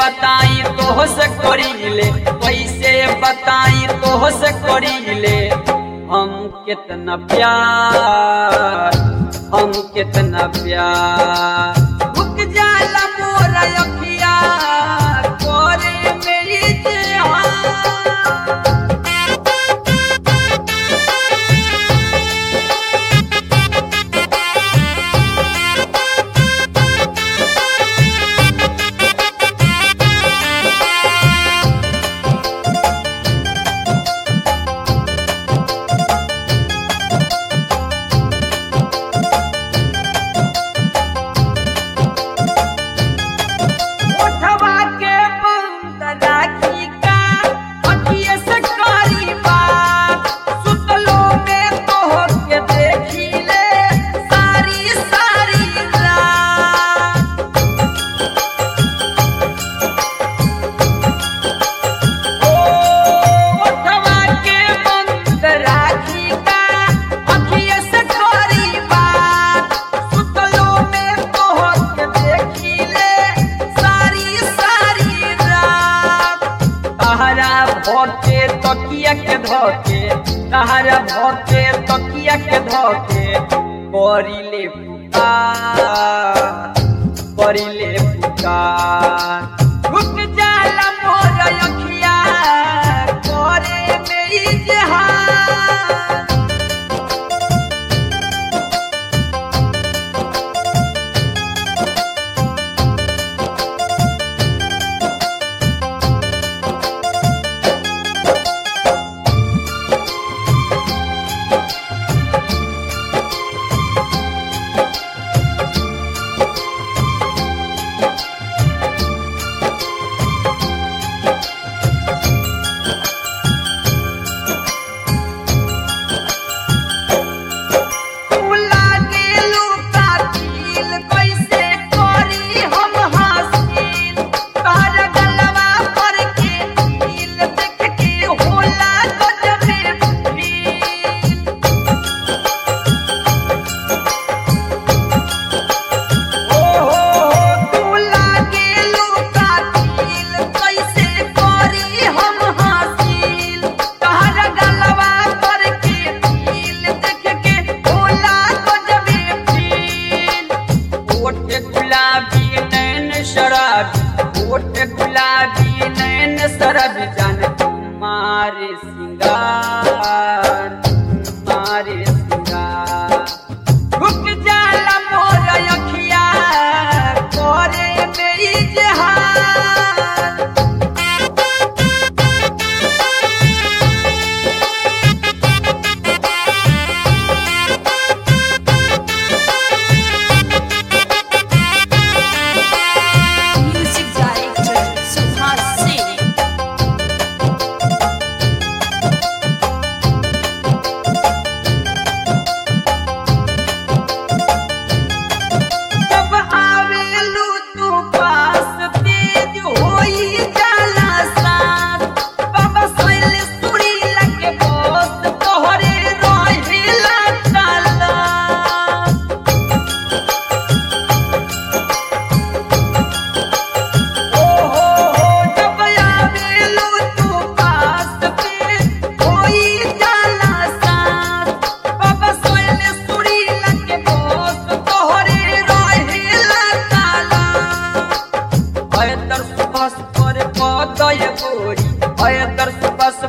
बताई तोह से करीले कैसे बताई तोह से करीले हम कितना प्यार हम कितना प्यार रुक जाला मोरा अखिया करे मेरी जान उठवा के बंद राखी का अखिए से करी बात सुतलो में तोहर के देखी ले सारी सारी रात ओ उठवा के बंद राखी का अखिए से करी बात सुतलो में तोहर के देखी ले सारी सारी रात तहरा भोटे तकिया के धोके तहरा भोटे तकिया के धोके करिले पुकार करिले पुकार रुक जाला मोर अखिया करे मेरी जहान तू लागेलू कातिल कैसे करी हम हासिल तोहर गलवा पर के तिल देख के होला गजबे फील ओ हो हो तू लागेलू कातिल कैसे करी हम हासिल तोहर गलवा पर के तिल देख के होला गजबे फील ओठ गुलाबी नैन शराबी ओठ गुलाबी नैन शराबी जान तुम्हारे सिंगार तुम्हारे सिंगार रुक जाला मोर अखिया करे मेरी जहान Music director Subhas Singh. जब आवेलू तू पास तेज होई जाला साथ बाबा सोइल सुरी लगे बोस तोहरे रोहिला ताला ओ हो हो जब आवेलू तू पास तेज होई जाला साथ बाबा सोइल सुरी लगे बोस तोहरे रोहिला ताला अयदर सुबस पर पदय गोरी अयदर सुबस